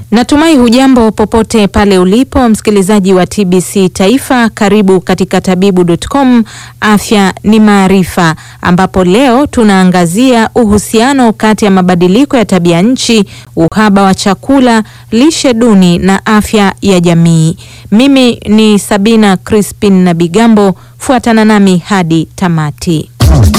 Natumai hujambo popote pale ulipo msikilizaji wa TBC Taifa. Karibu katika tabibu.com, afya ni maarifa, ambapo leo tunaangazia uhusiano kati ya mabadiliko ya tabia nchi, uhaba wa chakula, lishe duni na afya ya jamii. Mimi ni Sabina Crispin na Bigambo, fuatana nami hadi tamati.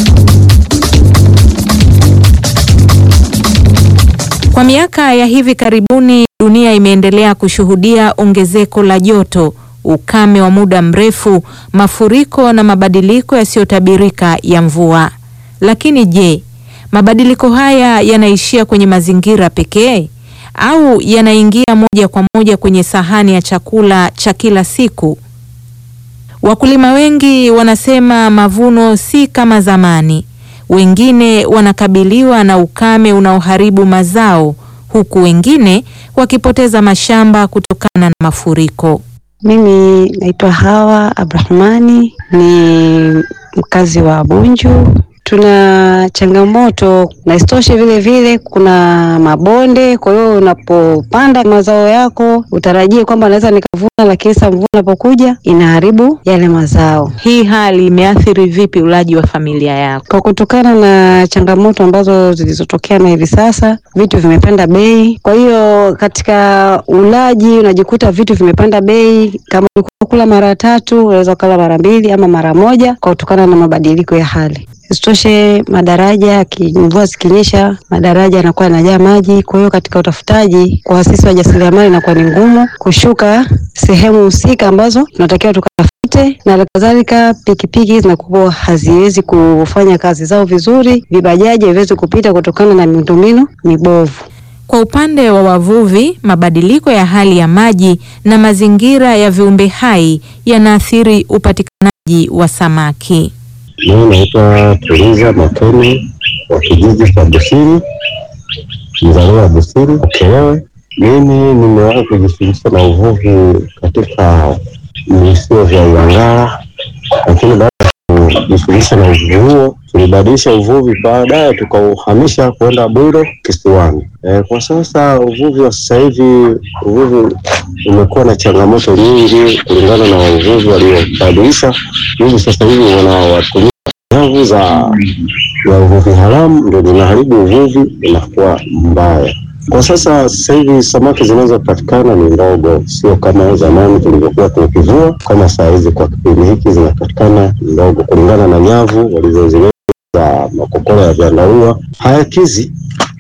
Kwa miaka ya hivi karibuni dunia imeendelea kushuhudia ongezeko la joto, ukame wa muda mrefu, mafuriko na mabadiliko yasiyotabirika ya mvua. Lakini je, mabadiliko haya yanaishia kwenye mazingira pekee au yanaingia moja kwa moja kwenye sahani ya chakula cha kila siku? Wakulima wengi wanasema mavuno si kama zamani. Wengine wanakabiliwa na ukame unaoharibu mazao huku wengine wakipoteza mashamba kutokana na mafuriko. Mimi naitwa Hawa Abrahmani, ni mkazi wa Bunju. Tuna changamoto na isitoshe, vile vile kuna mabonde. Kwa hiyo unapopanda mazao yako utarajie kwamba naweza nikavuna, lakini sasa mvua inapokuja inaharibu yale mazao. Hii hali imeathiri vipi ulaji wa familia yako? Kwa kutokana na changamoto ambazo zilizotokea na hivi sasa vitu vimepanda bei. Kwa hiyo katika ulaji unajikuta vitu vimepanda bei. Kama ulikuwa kula mara tatu unaweza ukala mara mbili ama mara moja, kwa kutokana na mabadiliko ya hali. Isitoshe, madaraja mvua zikinyesha, madaraja yanakuwa yanajaa maji. Kwa hiyo katika utafutaji kwa sisi wajasiriamali inakuwa ni ngumu kushuka sehemu husika ambazo tunatakiwa tukatafute, na kadhalika pikipiki zinakuwa haziwezi kufanya kazi zao vizuri, vibajaji haviwezi kupita kutokana na miundombinu mibovu. Kwa upande wa wavuvi, mabadiliko ya hali ya maji na mazingira ya viumbe hai yanaathiri upatikanaji wa samaki. Mimi naitwa Tuliza Makene wa kijiji cha Busiri, mzaliwa wa Busiri Ukerewe. Mimi nimewahi kujishughulisha na uvuvi katika visiwa vya Ilangala, lakini baada ya kujishughulisha na uvuvi huo tulibadilisha uvuvi, baadaye tukauhamisha kwenda Bwiro kisiwani. E, kwa sasa uvuvi wa sasa hivi, uvuvi umekuwa na changamoto nyingi kulingana na uvuvi waliobadilisha. Hivi sasa hivi wanawatumia nyavu za ya uvuvi haramu, ndio linaharibu uvuvi, inakuwa mbaya. Kwa sasa sasa hivi samaki zinazopatikana ni ndogo, sio kama zamani tulivyokuwa tukivua. Kama saa hizi kwa kipindi hiki zinapatikana ndogo, kulingana na nyavu walizoziweka za makokoro ya vyandarua hayakizi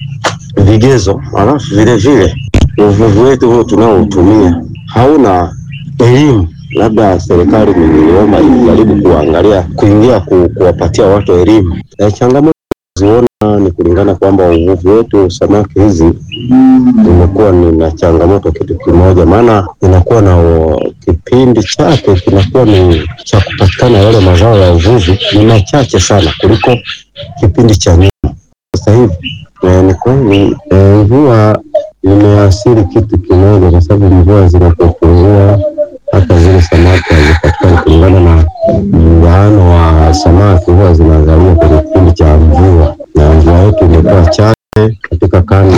vigezo. Halafu vile vile uvuvi wetu huo tunaoutumia hauna elimu labda serikali niliomba ijaribu kuangalia kuingia ku, kuwapatia watu elimu. E, changamoto ziona ni kulingana kwamba uvuvi wetu samaki hizi imekuwa ni na changamoto kitu kimoja, maana inakuwa na o, kipindi chake kinakuwa ni cha kupatikana yale mazao ya uvuvi ni machache sana kuliko kipindi cha nyuma. Sasa hivi e, ni kweli e, mvua imeasiri kitu kimoja, kwa sababu mvua zinapopungua hata zile samaki hazipatikani kulingana na mgaano wa samaki huwa zinaangalia kwenye kipindi cha mvua, na mvua yetu imekuwa chache katika kanda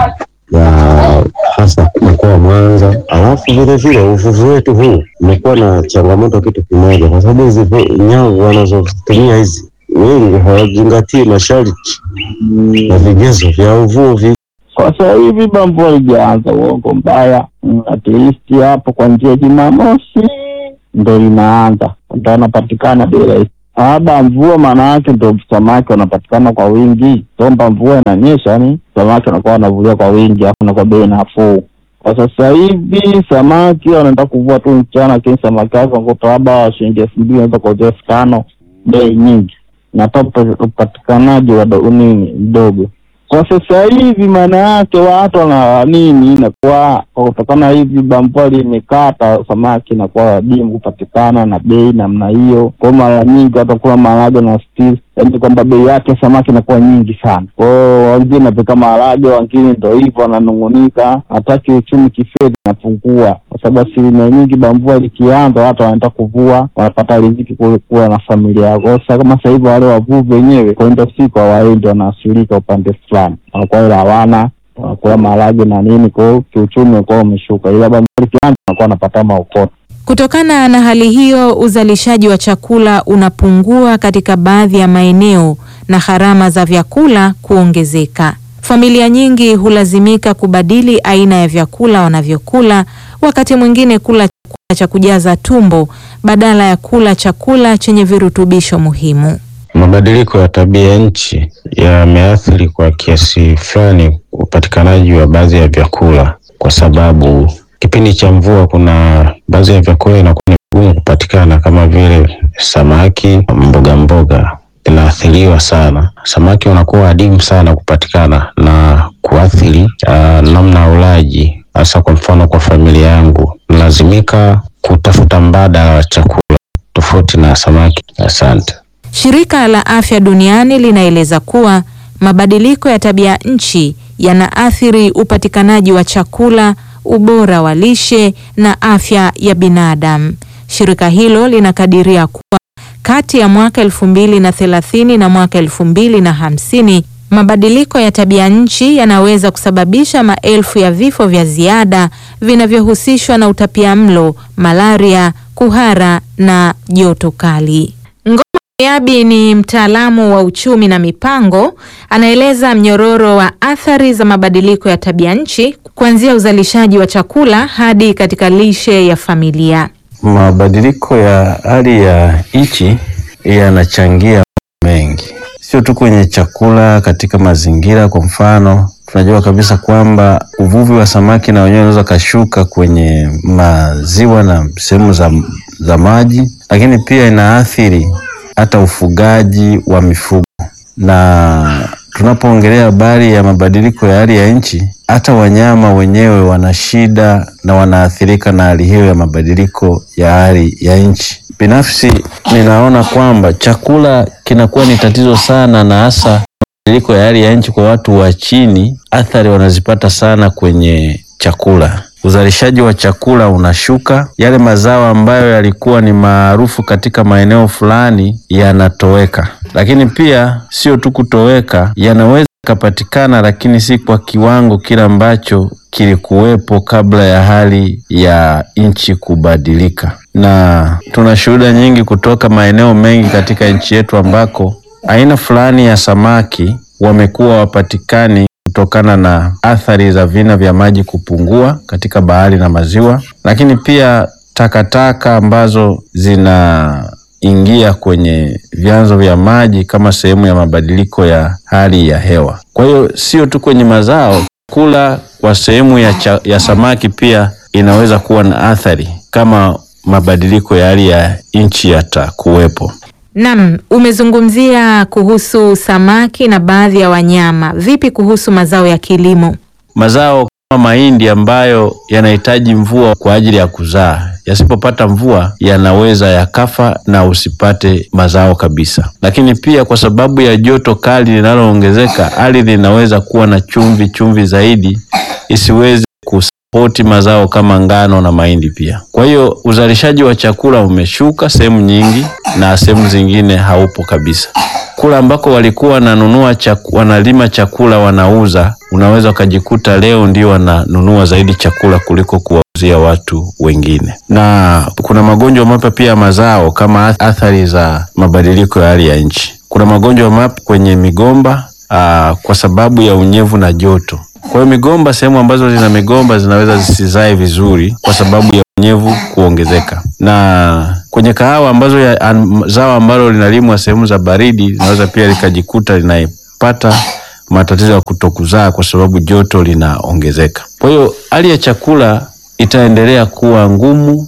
ya hasa mkoa wa Mwanza. Alafu vile vile uvuvi wetu huu umekuwa na changamoto kitu kimoja, kwa sababu hizi nyavu wanazotumia hizi wengi hawazingatii masharti na vigezo vya uvuvi. Kwa sasa hivi bambu haijaanza, uongo mbaya. At least hapo kuanzia Jumamosi ndo linaanza, ndo wanapatikana bei rahisi. Haba mvua maana yake ndo samaki wanapatikana kwa wingi. Tomba mvua inanyesha, yani samaki wanakuwa wanavulia kwa wingi, afu na kwa bei nafuu. Kwa sasa hivi samaki wanaenda kuvua tu mchana, lakini samaki wako wanakuta labda shilingi elfu mbili unaweza kuuzia elfu tano bei nyingi, na hata upatikanaji wa nini mdogo kwa sasa hivi maana yake watu wana nini, inakuwa kwa kutokana hivi bambua limekata, samaki inakuwa wadimu kupatikana na bei namna hiyo. Kwa mara nyingi watakula maharage na stili, yaani kwamba bei yake samaki inakuwa nyingi sana. Kwao wengine napika maharage, wengine ndo hivyo wananung'unika, hataki uchumi kifedha inapungua, kwa sababu asilimia nyingi bambua likianza watu wanaenda kuvua, wanapata riziki kuwa na familia yao. Sasa kama sasa hivi wale wavuvi wenyewe kwenda siku hawaendi, wanaathirika upande fulani, wanakuwa ila hawana wanakula maharage na nini, kwa hiyo kiuchumi ukawa umeshuka, ila Bamburi Kiwanja wanakuwa wanapata maokoto. Kutokana na hali hiyo, uzalishaji wa chakula unapungua katika baadhi ya maeneo na gharama za vyakula kuongezeka. Familia nyingi hulazimika kubadili aina ya vyakula wanavyokula, wakati mwingine kula chakula cha kujaza tumbo badala ya kula chakula chenye virutubisho muhimu. Mabadiliko ya tabia ya nchi yameathiri kwa kiasi fulani upatikanaji wa baadhi ya vyakula, kwa sababu kipindi cha mvua kuna baadhi ya vyakula inakuwa ni vigumu kupatikana kama vile samaki, mboga mboga inaathiriwa sana. Samaki wanakuwa adimu sana kupatikana na kuathiri uh, namna ya ulaji, hasa kwa mfano kwa familia yangu nalazimika kutafuta mbadala wa chakula tofauti na samaki. Asante. Shirika la Afya Duniani linaeleza kuwa mabadiliko ya tabia nchi yanaathiri upatikanaji wa chakula, ubora wa lishe na afya ya binadamu. Shirika hilo linakadiria kuwa kati ya mwaka elfu mbili na thelathini na mwaka elfu mbili na hamsini mabadiliko ya tabia nchi yanaweza kusababisha maelfu ya vifo vya ziada vinavyohusishwa na utapiamlo, malaria, kuhara na joto kali. Ngoma Yabi ni mtaalamu wa uchumi na mipango, anaeleza mnyororo wa athari za mabadiliko ya tabia nchi kuanzia uzalishaji wa chakula hadi katika lishe ya familia. Mabadiliko ya hali ya nchi yanachangia mengi, sio tu kwenye chakula, katika mazingira. Kwa mfano, tunajua kabisa kwamba uvuvi wa samaki na wenyewe unaweza kashuka kwenye maziwa na sehemu za, za maji, lakini pia inaathiri hata ufugaji wa mifugo na tunapoongelea habari ya mabadiliko ya hali ya nchi, hata wanyama wenyewe wana shida na wanaathirika na hali hiyo ya mabadiliko ya hali ya nchi. Binafsi ninaona kwamba chakula kinakuwa ni tatizo sana, na hasa mabadiliko ya hali ya nchi kwa watu wa chini, athari wanazipata sana kwenye chakula. Uzalishaji wa chakula unashuka, yale mazao ambayo yalikuwa ni maarufu katika maeneo fulani yanatoweka. Lakini pia sio tu kutoweka, yanaweza yakapatikana, lakini si kwa kiwango kile ambacho kilikuwepo kabla ya hali ya nchi kubadilika. Na tuna shuhuda nyingi kutoka maeneo mengi katika nchi yetu ambako aina fulani ya samaki wamekuwa wapatikani kutokana na athari za vina vya maji kupungua katika bahari na maziwa, lakini pia takataka ambazo zinaingia kwenye vyanzo vya maji kama sehemu ya mabadiliko ya hali ya hewa. Kwa hiyo sio tu kwenye mazao, kula kwa sehemu ya, cha, ya samaki pia inaweza kuwa na athari kama mabadiliko ya hali ya nchi yatakuwepo. Naam, umezungumzia kuhusu samaki na baadhi ya wanyama. Vipi kuhusu mazao ya kilimo? Mazao kama mahindi ambayo yanahitaji mvua kwa ajili ya kuzaa, yasipopata mvua yanaweza yakafa na usipate mazao kabisa. Lakini pia kwa sababu ya joto kali linaloongezeka, ardhi inaweza kuwa na chumvi chumvi zaidi, isiweze kusapoti mazao kama ngano na mahindi pia. Kwa hiyo uzalishaji wa chakula umeshuka sehemu nyingi na sehemu zingine haupo kabisa. Kula ambako walikuwa wananunua chaku, wanalima chakula wanauza, unaweza ukajikuta leo ndio wananunua zaidi chakula kuliko kuwauzia watu wengine. Na kuna magonjwa mapya pia mazao kama athari za mabadiliko ya hali ya nchi. Kuna magonjwa mapya kwenye migomba aa, kwa sababu ya unyevu na joto. Kwa hiyo migomba, sehemu ambazo zina migomba zinaweza zisizae vizuri kwa sababu ya unyevu kuongezeka. Na kwenye kahawa ambazo ya, an, zao ambalo linalimwa sehemu za baridi linaweza pia likajikuta linapata matatizo ya kutokuzaa kwa sababu joto linaongezeka. Kwa hiyo hali ya chakula itaendelea kuwa ngumu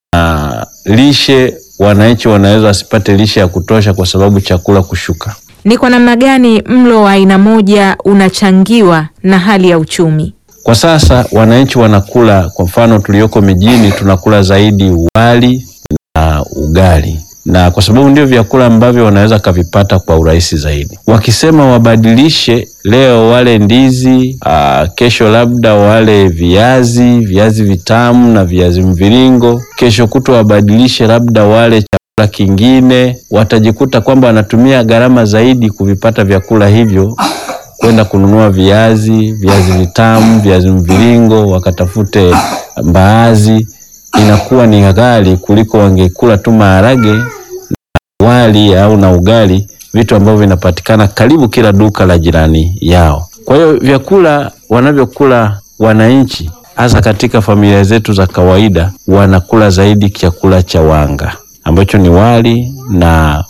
na lishe, wananchi wanaweza wasipate lishe ya kutosha kwa sababu chakula kushuka. Ni kwa namna gani mlo wa aina moja unachangiwa na hali ya uchumi? Kwa sasa wananchi wanakula, kwa mfano tulioko mijini tunakula zaidi wali na ugali, na kwa sababu ndio vyakula ambavyo wanaweza kavipata kwa urahisi zaidi. Wakisema wabadilishe, leo wale ndizi aa, kesho labda wale viazi, viazi vitamu na viazi mviringo, kesho kutwa wabadilishe labda wale chakula kingine, watajikuta kwamba wanatumia gharama zaidi kuvipata vyakula hivyo kwenda kununua viazi, viazi vitamu, viazi mviringo, wakatafute mbaazi, inakuwa ni ghali kuliko wangekula tu maharage na wali au na ugali, vitu ambavyo vinapatikana karibu kila duka la jirani yao. Kwa hiyo vyakula wanavyokula wananchi hasa katika familia zetu za kawaida, wanakula zaidi chakula cha wanga ambacho ni wali na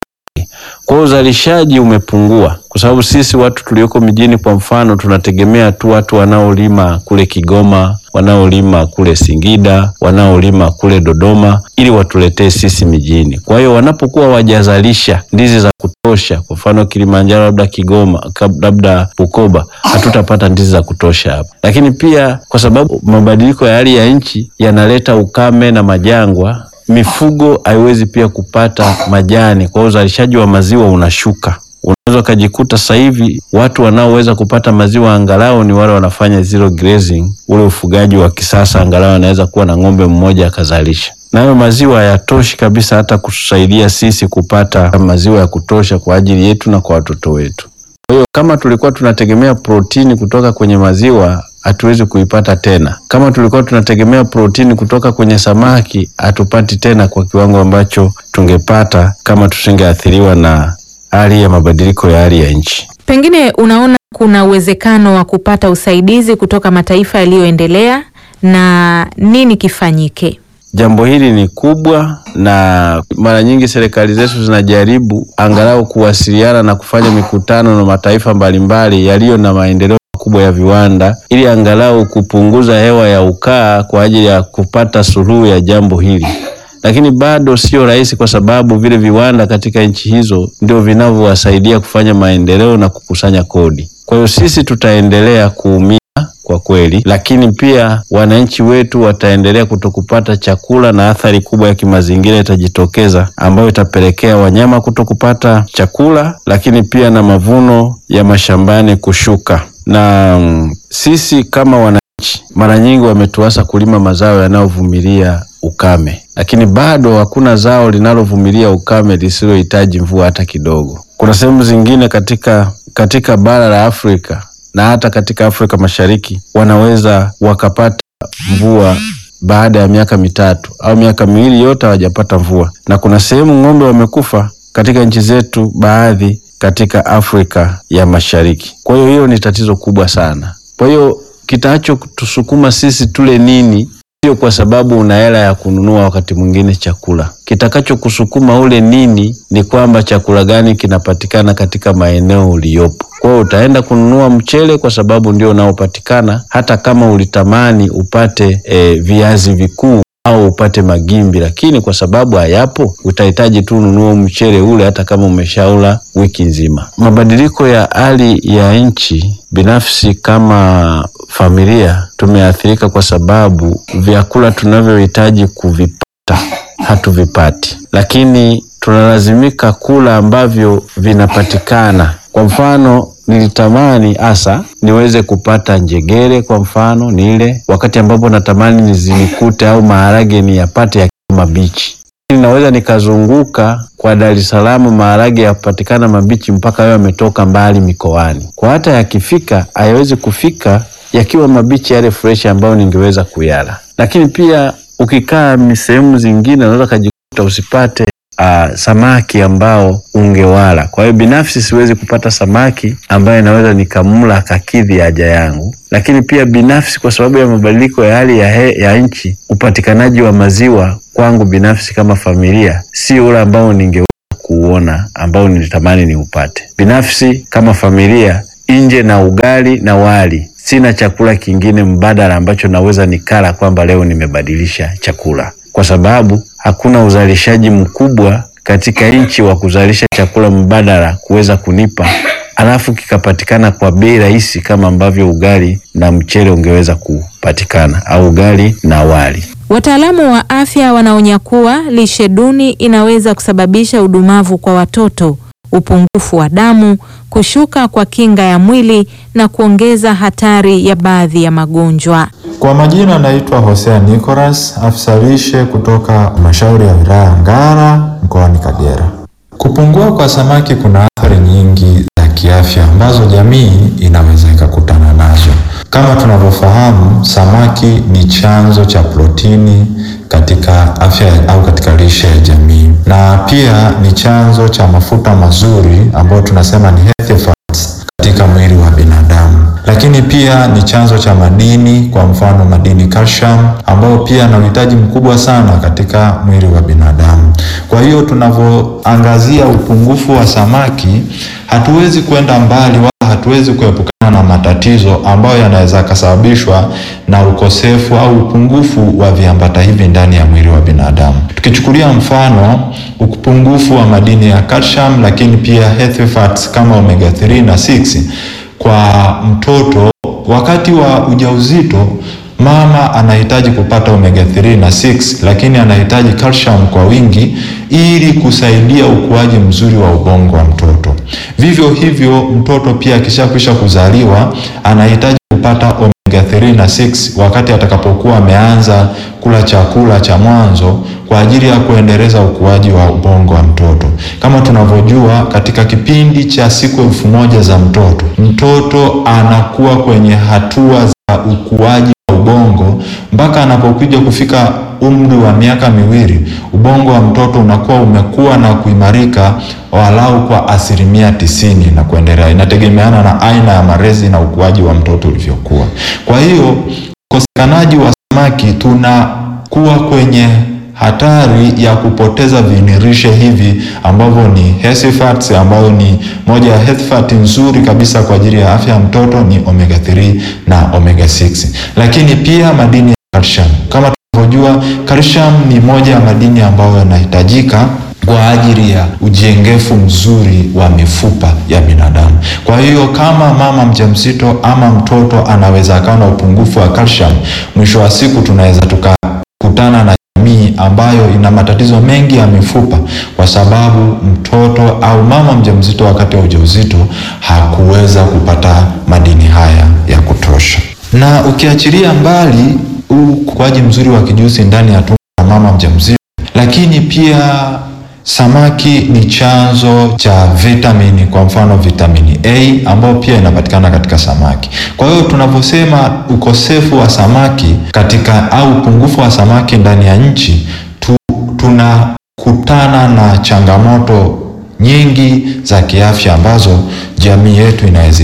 kwa hiyo uzalishaji umepungua, kwa sababu sisi watu tulioko mijini, kwa mfano, tunategemea tu watu wanaolima kule Kigoma, wanaolima kule Singida, wanaolima kule Dodoma, ili watuletee sisi mijini. Kwa hiyo wanapokuwa wajazalisha ndizi za kutosha, kwa mfano Kilimanjaro, labda Kigoma, kab- labda Bukoba, hatutapata ndizi za kutosha hapa. Lakini pia kwa sababu mabadiliko ya hali ya nchi yanaleta ukame na majangwa mifugo haiwezi pia kupata majani, kwa hiyo uzalishaji wa maziwa unashuka. Unaweza ukajikuta sasa hivi watu wanaoweza kupata maziwa angalau ni wale wanafanya zero grazing, ule ufugaji wa kisasa, angalau anaweza kuwa na ng'ombe mmoja akazalisha. Nayo maziwa hayatoshi kabisa hata kutusaidia sisi kupata maziwa ya kutosha kwa ajili yetu na kwa watoto wetu. Kwa hiyo kama tulikuwa tunategemea protini kutoka kwenye maziwa hatuwezi kuipata tena. Kama tulikuwa tunategemea protini kutoka kwenye samaki, hatupati tena kwa kiwango ambacho tungepata kama tusingeathiriwa na hali ya mabadiliko ya hali ya nchi. Pengine unaona kuna uwezekano wa kupata usaidizi kutoka mataifa yaliyoendelea na nini kifanyike? Jambo hili ni kubwa, na mara nyingi serikali zetu zinajaribu angalau kuwasiliana na kufanya mikutano na mataifa mbalimbali yaliyo na maendeleo makubwa ya viwanda, ili angalau kupunguza hewa ya ukaa kwa ajili ya kupata suluhu ya jambo hili. Lakini bado sio rahisi, kwa sababu vile viwanda katika nchi hizo ndio vinavyowasaidia kufanya maendeleo na kukusanya kodi. Kwa hiyo sisi tutaendelea kuumia kwa kweli, lakini pia wananchi wetu wataendelea kutokupata chakula na athari kubwa ya kimazingira itajitokeza, ambayo itapelekea wanyama kutokupata chakula, lakini pia na mavuno ya mashambani kushuka. Na mm, sisi kama wananchi mara nyingi wametuasa kulima mazao yanayovumilia ukame, lakini bado hakuna zao linalovumilia ukame lisilohitaji mvua hata kidogo. Kuna sehemu zingine katika katika bara la Afrika na hata katika Afrika Mashariki wanaweza wakapata mvua baada ya miaka mitatu au miaka miwili yote hawajapata mvua, na kuna sehemu ng'ombe wamekufa katika nchi zetu baadhi katika Afrika ya Mashariki. Kwa hiyo hilo ni tatizo kubwa sana. Kwa hiyo kitachotusukuma sisi tule nini sio kwa sababu una hela ya kununua wakati mwingine chakula. Kitakachokusukuma ule nini ni kwamba chakula gani kinapatikana katika maeneo uliyopo. Kwa hiyo utaenda kununua mchele kwa sababu ndio unaopatikana, hata kama ulitamani upate e, viazi vikuu au upate magimbi, lakini kwa sababu hayapo, utahitaji tu ununue mchele ule, hata kama umeshaula wiki nzima. Mabadiliko ya hali ya nchi, binafsi kama familia tumeathirika kwa sababu vyakula tunavyohitaji kuvipata hatuvipati, lakini tunalazimika kula ambavyo vinapatikana. Kwa mfano, nilitamani hasa niweze kupata njegere, kwa mfano nile, wakati ambapo natamani nizinikute au maharage niyapate yakiwa mabichi. Naweza nikazunguka kwa Dar es Salaam, maharage yapatikana mabichi mpaka yao yametoka mbali mikoani. Kwa hata yakifika, hayawezi kufika yakiwa mabichi yale fresh ambayo ningeweza kuyala. Lakini pia ukikaa sehemu zingine, unaweza kujikuta usipate uh, samaki ambao ungewala. Kwa hiyo binafsi siwezi kupata samaki ambaye naweza nikamla akakidhi haja yangu, lakini pia binafsi, kwa sababu ya mabadiliko ya hali ya, he, ya nchi, upatikanaji wa maziwa kwangu binafsi kama familia sio ule ambao ningeweza kuuona ambao nilitamani niupate binafsi kama familia. Nje na ugali na wali, sina chakula kingine mbadala ambacho naweza nikala kwamba leo nimebadilisha chakula, kwa sababu hakuna uzalishaji mkubwa katika nchi wa kuzalisha chakula mbadala kuweza kunipa, alafu kikapatikana kwa bei rahisi kama ambavyo ugali na mchele ungeweza kupatikana au ugali na wali. Wataalamu wa afya wanaonya kuwa lishe duni inaweza kusababisha udumavu kwa watoto, upungufu wa damu, kushuka kwa kinga ya mwili na kuongeza hatari ya baadhi ya magonjwa. Kwa majina anaitwa Hosea Nicholas, afisa lishe kutoka halmashauri ya wilaya ya Ngara mkoani Kagera. Kupungua kwa samaki kuna athari nyingi za kiafya kiafya ambazo jamii inaweza ikakutana nazo. Kama tunavyofahamu, samaki ni chanzo cha protini katika afya au katika lishe ya jamii, na pia ni chanzo cha mafuta mazuri ambayo tunasema ni healthy fats katika mwili wa binadamu, lakini pia ni chanzo cha madini, kwa mfano madini calcium, ambayo pia yana uhitaji mkubwa sana katika mwili wa binadamu. Kwa hiyo tunavyoangazia upungufu wa samaki, hatuwezi kwenda mbali wala hatuwezi kuepukana na matatizo ambayo yanaweza kasababishwa na ukosefu au upungufu wa viambata hivi ndani ya mwili wa binadamu. Tukichukulia mfano upungufu wa madini ya calcium, lakini pia healthy fats kama omega 3 na 6 kwa mtoto wakati wa ujauzito mama anahitaji kupata omega 3 na 6, lakini anahitaji calcium kwa wingi ili kusaidia ukuaji mzuri wa ubongo wa mtoto. Vivyo hivyo mtoto pia akishakwisha kuzaliwa anahitaji kupata omega 3 na 6 wakati atakapokuwa ameanza kula chakula cha mwanzo kwa ajili ya kuendeleza ukuaji wa ubongo wa mtoto. Kama tunavyojua, katika kipindi cha siku elfu moja za mtoto, mtoto anakuwa kwenye hatua za ukuaji wa ubongo mpaka anapokuja kufika umri wa miaka miwili, ubongo wa mtoto unakuwa umekuwa na kuimarika walau kwa asilimia tisini na kuendelea. Inategemeana na aina ya malezi na ukuaji wa mtoto ulivyokuwa. Kwa hiyo ukosekanaji wa samaki, tunakuwa kwenye hatari ya kupoteza viinilishe hivi ambavyo ni healthy fats, ambayo ni moja ya healthy fat nzuri kabisa kwa ajili ya afya ya mtoto ni omega 3 na omega 6, lakini pia madini ya calcium. Kama tunavyojua, calcium ni moja ya madini ambayo yanahitajika kwa ajili ya ujengefu mzuri wa mifupa ya binadamu. Kwa hiyo kama mama mjamzito ama mtoto anaweza akawa na upungufu wa calcium, mwisho wa siku tunaweza tukakutana na jamii ambayo ina matatizo mengi ya mifupa, kwa sababu mtoto au mama mjamzito wakati wa ujauzito hakuweza kupata madini haya ya kutosha. Na ukiachilia mbali ukuaji mzuri wa kijusi ndani ya tumbo la mama mjamzito, lakini pia samaki ni chanzo cha vitamini, kwa mfano vitamini A ambayo pia inapatikana katika samaki. Kwa hiyo tunaposema ukosefu wa samaki katika au upungufu wa samaki ndani ya nchi tu, tunakutana na changamoto nyingi za kiafya ambazo jamii yetu inaweza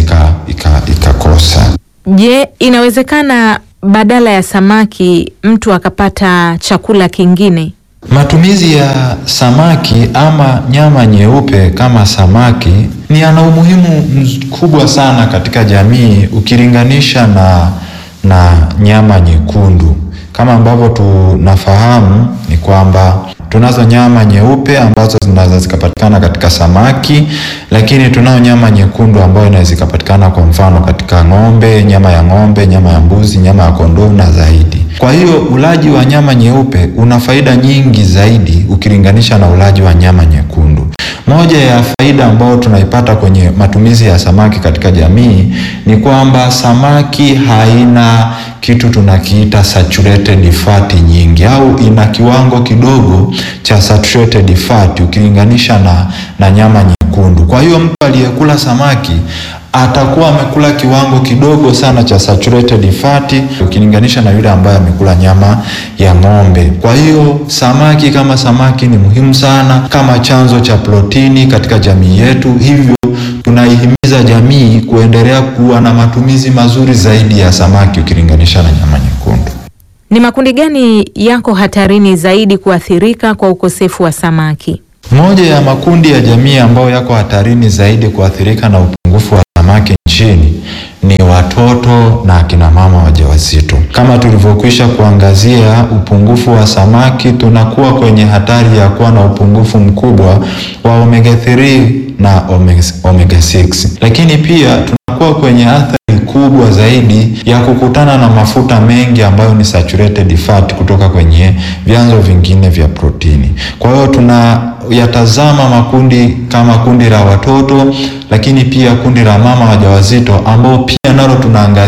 ikakosa. Je, inawezekana badala ya samaki mtu akapata chakula kingine? Matumizi ya samaki ama nyama nyeupe kama samaki ni yana umuhimu mkubwa sana katika jamii ukilinganisha na, na nyama nyekundu. Kama ambavyo tunafahamu ni kwamba tunazo nyama nyeupe ambazo zinaweza zikapatikana katika samaki, lakini tunao nyama nyekundu ambayo inaweza ikapatikana kwa mfano katika ng'ombe, nyama ya ng'ombe, nyama ya mbuzi, nyama ya kondoo na zaidi. Kwa hiyo ulaji wa nyama nyeupe una faida nyingi zaidi ukilinganisha na ulaji wa nyama nyekundu. Moja ya faida ambayo tunaipata kwenye matumizi ya samaki katika jamii ni kwamba samaki haina kitu tunakiita saturated fat nyingi, au ina kiwango kidogo cha saturated fat ukilinganisha na, na nyama nyekundu. Kwa hiyo mtu aliyekula samaki atakuwa amekula kiwango kidogo sana cha saturated fat ukilinganisha na yule ambaye amekula nyama ya ng'ombe. Kwa hiyo samaki kama samaki ni muhimu sana kama chanzo cha protini katika jamii yetu, hivyo tunaihimiza jamii kuendelea kuwa na matumizi mazuri zaidi ya samaki ukilinganisha na nyama nyekundu. Ni makundi gani yako hatarini zaidi kuathirika kwa ukosefu wa samaki? Moja ya makundi ya jamii ambayo yako hatarini zaidi kuathirika na upungufu wa samaki nchini ni watoto na akina mama wajawazito. Kama tulivyokwisha kuangazia upungufu wa samaki, tunakuwa kwenye hatari ya kuwa na upungufu mkubwa wa omega 3 na omega 6, lakini pia tunakuwa kwenye athari kubwa zaidi ya kukutana na mafuta mengi ambayo ni saturated fat kutoka kwenye vyanzo vingine vya protini. Kwa hiyo tunayatazama makundi kama kundi la watoto, lakini pia kundi la mama wajawazito ambao pia nalo tunaangazia watoto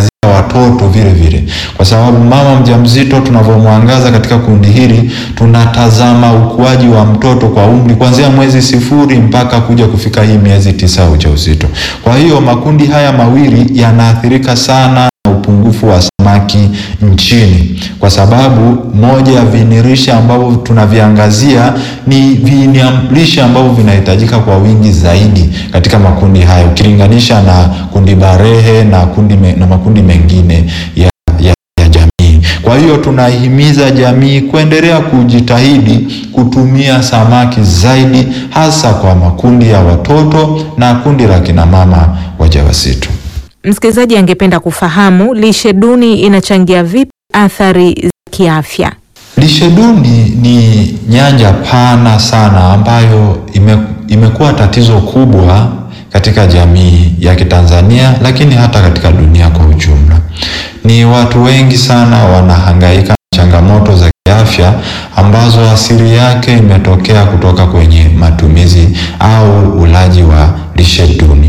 watoto vile vile, kwa sababu mama mjamzito tunavyomwangaza katika kundi hili, tunatazama ukuaji wa mtoto kwa umri kuanzia mwezi sifuri mpaka kuja kufika hii miezi tisa ya ujauzito. Kwa hiyo makundi haya mawili yanaathirika sana na upungufu wa samaki nchini, kwa sababu moja ya viinilishe ambavyo tunaviangazia ni viinilishe ambavyo vinahitajika kwa wingi zaidi katika makundi haya ukilinganisha na kundi barehe na kundi me, na makundi mengine ya, ya, ya jamii. Kwa hiyo tunaihimiza jamii kuendelea kujitahidi kutumia samaki zaidi, hasa kwa makundi ya watoto na kundi la kina mama wajawazito. Msikilizaji angependa kufahamu lishe duni inachangia vipi athari za kiafya? Lishe duni ni nyanja pana sana ambayo ime, imekuwa tatizo kubwa katika jamii ya Kitanzania lakini hata katika dunia kwa ujumla. Ni watu wengi sana wanahangaika na changamoto za kiafya ambazo asili yake imetokea kutoka kwenye matumizi au ulaji wa lishe duni.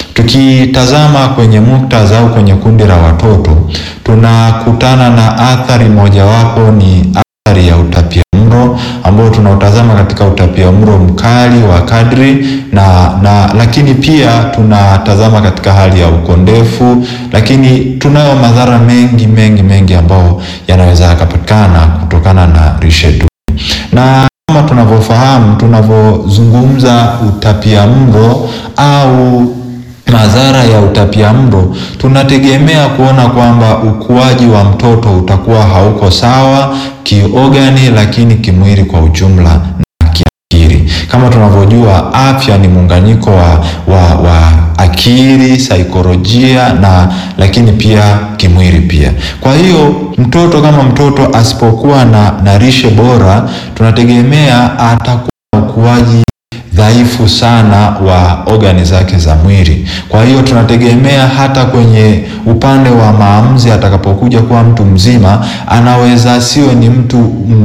Tukitazama kwenye muktadha au kwenye kundi la watoto, tunakutana na athari mojawapo ni athari ya utapiamlo ambao tunautazama katika utapiamlo mkali wa kadri na, na lakini pia tunatazama katika hali ya ukondefu, lakini tunayo madhara mengi mengi mengi ambayo yanaweza yakapatikana kutokana na lishe duni na kama tunavyofahamu tunavyozungumza utapiamlo au madhara ya utapiamlo, tunategemea kuona kwamba ukuaji wa mtoto utakuwa hauko sawa kiogani, lakini kimwili kwa ujumla na kiakili. Kama tunavyojua afya ni muunganiko wa, wa, wa akili, saikolojia na lakini pia kimwili pia. Kwa hiyo mtoto kama mtoto asipokuwa na, na lishe bora, tunategemea atakuwa na ukuaji dhaifu sana wa ogani zake za mwili. Kwa hiyo tunategemea hata kwenye upande wa maamuzi, atakapokuja kuwa mtu mzima, anaweza asiwe ni mtu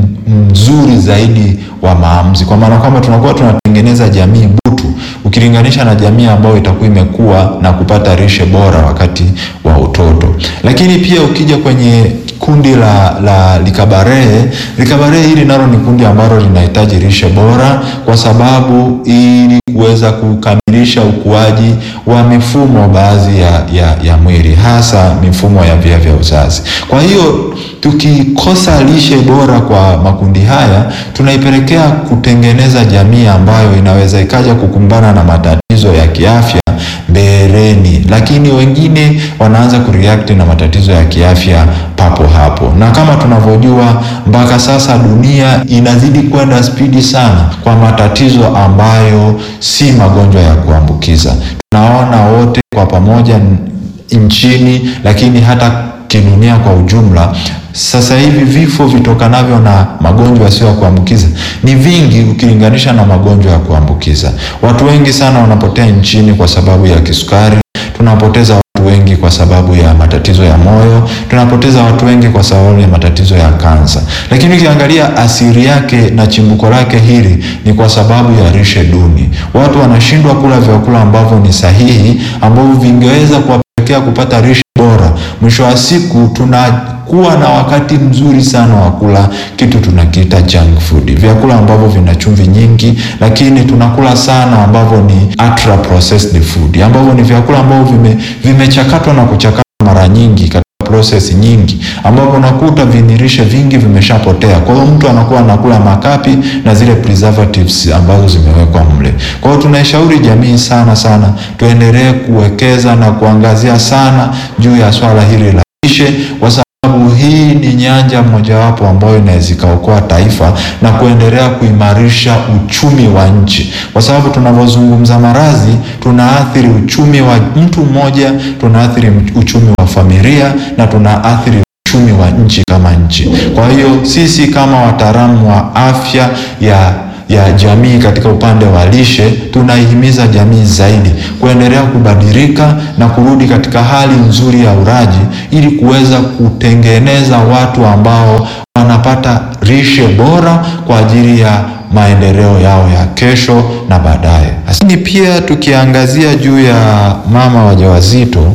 mzuri zaidi wa maamuzi, kwa maana kwamba tunakuwa tunatengeneza jamii butu ukilinganisha na jamii ambayo itakuwa imekuwa na kupata lishe bora wakati wa utoto. Lakini pia ukija kwenye kundi la, la likabarehe, likabarehe hili nalo ni kundi ambalo linahitaji lishe bora kwa sababu ili kuweza kukamilisha ukuaji wa mifumo baadhi ya, ya, ya mwili hasa mifumo ya via vya uzazi. Kwa hiyo tukikosa lishe bora kwa makundi haya, tunaipelekea kutengeneza jamii ambayo inaweza ikaja kukumbana na matatizo ya kiafya mbeleni, lakini wengine wanaanza kureact na matatizo ya kiafya papo hapo, na kama tunavyojua mpaka sasa dunia inazidi kwenda spidi sana kwa matatizo ambayo si magonjwa ya kuambukiza. Tunaona wote kwa pamoja nchini, lakini hata kidunia kwa ujumla. Sasa hivi vifo vitokanavyo na magonjwa yasiyo ya kuambukiza ni vingi ukilinganisha na magonjwa ya kuambukiza. Watu wengi sana wanapotea nchini kwa sababu ya kisukari, tunapoteza watu wengi kwa sababu ya matatizo ya moyo, tunapoteza watu wengi kwa sababu ya matatizo ya kansa. Lakini ukiangalia asili yake na chimbuko lake hili ni kwa sababu ya lishe duni. Watu wanashindwa kula vyakula ambavyo ni sahihi, ambavyo vingeweza kuwapelekea kupata lishe bora. Mwisho wa siku tunakuwa na wakati mzuri sana wa kula kitu tunakiita junk food, vyakula ambavyo vina chumvi nyingi, lakini tunakula sana ambavyo ni ultra processed food, ambavyo ni vyakula ambavyo vime vimechakatwa na kuchakatwa mara nyingi katika process nyingi, ambapo unakuta vinilishe vingi vimeshapotea. Kwa hiyo mtu anakuwa anakula makapi na zile preservatives ambazo zimewekwa mle. Kwa hiyo tunaishauri jamii sana sana tuendelee kuwekeza na kuangazia sana juu ya swala hili la lishe kwa sababu hii ni nyanja mojawapo ambayo inaweza ikaokoa taifa na kuendelea kuimarisha uchumi wa nchi, kwa sababu tunavyozungumza maradhi, tunaathiri uchumi wa mtu mmoja, tunaathiri uchumi wa familia na tunaathiri uchumi wa nchi kama nchi. Kwa hiyo sisi kama wataalamu wa afya ya ya jamii katika upande wa lishe tunaihimiza jamii zaidi kuendelea kubadilika na kurudi katika hali nzuri ya uraji ili kuweza kutengeneza watu ambao wanapata lishe bora kwa ajili ya maendeleo yao ya kesho na baadaye. Lakini pia tukiangazia juu ya mama wajawazito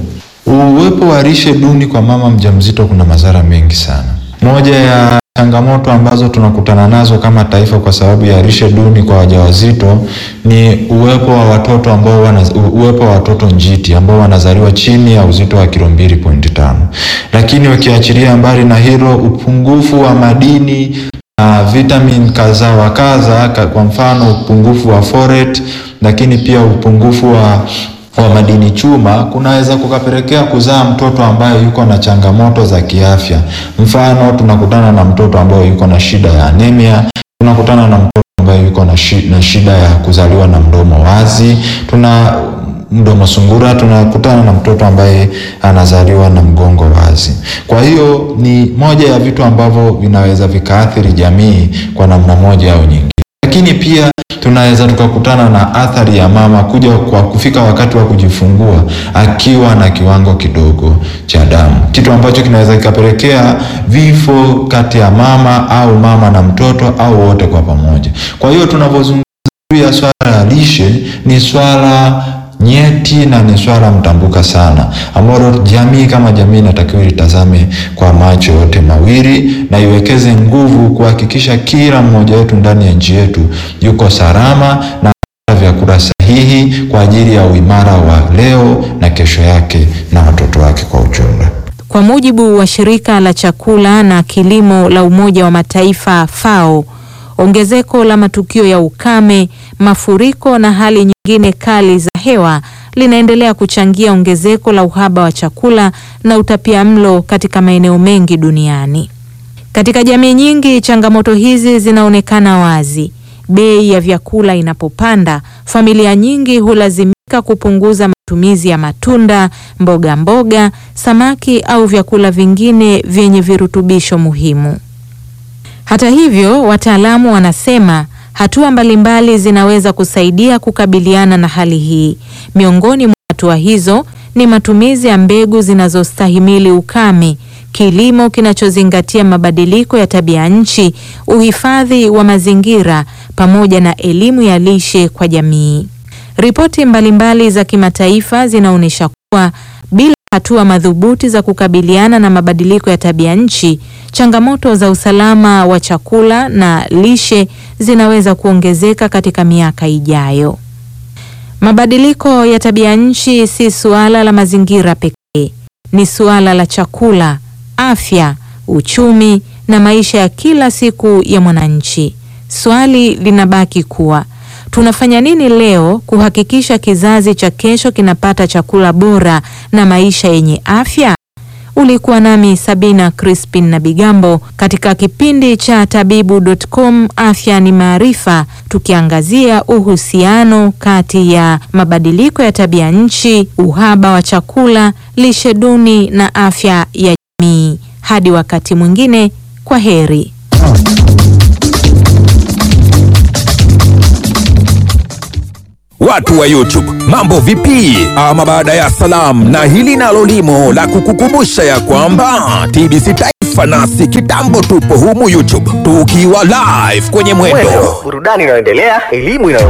Uwepo wa lishe duni kwa mama mjamzito kuna madhara mengi sana. Moja ya changamoto ambazo tunakutana nazo kama taifa kwa sababu ya lishe duni kwa wajawazito ni uwepo wa watoto ambao wana, uwepo wa watoto njiti ambao wanazaliwa chini ya uzito wa kilo mbili pointi tano. Lakini ukiachilia mbali na hilo, upungufu wa madini na vitamin kadha wa kadha, ka- kwa mfano upungufu wa folate, lakini pia upungufu wa wa madini chuma kunaweza kukapelekea kuzaa mtoto ambaye yuko na changamoto za kiafya. Mfano, tunakutana na mtoto ambaye yuko na shida ya anemia, tunakutana na mtoto ambaye yuko na, shi, na shida ya kuzaliwa na mdomo wazi, tuna mdomo sungura, tunakutana na mtoto ambaye anazaliwa na mgongo wazi. Kwa hiyo ni moja ya vitu ambavyo vinaweza vikaathiri jamii kwa namna moja au nyingine lakini pia tunaweza tukakutana na athari ya mama kuja kwa kufika wakati wa kujifungua akiwa na kiwango kidogo cha damu, kitu ambacho kinaweza kikapelekea vifo kati ya mama au mama na mtoto au wote kwa pamoja. Kwa hiyo tunavyozungumzia juu ya swala la lishe ni swala nyeti na ni swala mtambuka sana ambalo jamii kama jamii inatakiwa litazame kwa macho yote mawili na iwekeze nguvu kuhakikisha kila mmoja wetu ndani ya nchi yetu yuko salama na anapata vyakula sahihi kwa ajili ya uimara wa leo na kesho yake na watoto wake kwa ujumla. Kwa mujibu wa shirika la chakula na kilimo la Umoja wa Mataifa FAO, ongezeko la matukio ya ukame, mafuriko na hali nyingine kali za hewa linaendelea kuchangia ongezeko la uhaba wa chakula na utapiamlo katika maeneo mengi duniani. Katika jamii nyingi, changamoto hizi zinaonekana wazi. Bei ya vyakula inapopanda, familia nyingi hulazimika kupunguza matumizi ya matunda, mboga mboga, samaki au vyakula vingine vyenye virutubisho muhimu. Hata hivyo, wataalamu wanasema hatua mbalimbali zinaweza kusaidia kukabiliana na hali hii. Miongoni mwa hatua hizo ni matumizi ya mbegu zinazostahimili ukame, kilimo kinachozingatia mabadiliko ya tabia nchi, uhifadhi wa mazingira pamoja na elimu ya lishe kwa jamii. Ripoti mbalimbali za kimataifa zinaonyesha kuwa bila hatua madhubuti za kukabiliana na mabadiliko ya tabia nchi, changamoto za usalama wa chakula na lishe zinaweza kuongezeka katika miaka ijayo. Mabadiliko ya tabia nchi si suala la mazingira pekee, ni suala la chakula, afya, uchumi na maisha ya kila siku ya mwananchi. Swali linabaki kuwa tunafanya nini leo kuhakikisha kizazi cha kesho kinapata chakula bora na maisha yenye afya? Ulikuwa nami Sabina Crispin na Bigambo katika kipindi cha Tabibu.com Afya ni Maarifa, tukiangazia uhusiano kati ya mabadiliko ya tabia nchi, uhaba wa chakula, lishe duni na afya ya jamii. Hadi wakati mwingine, kwa heri. Watu wa YouTube, mambo vipi? Ama baada ya salam na hili nalo limo la kukukumbusha ya kwamba TBC Taifa nasi kitambo tupo humu YouTube tukiwa live kwenye mwendo burudani inayoendelea, elimu inayo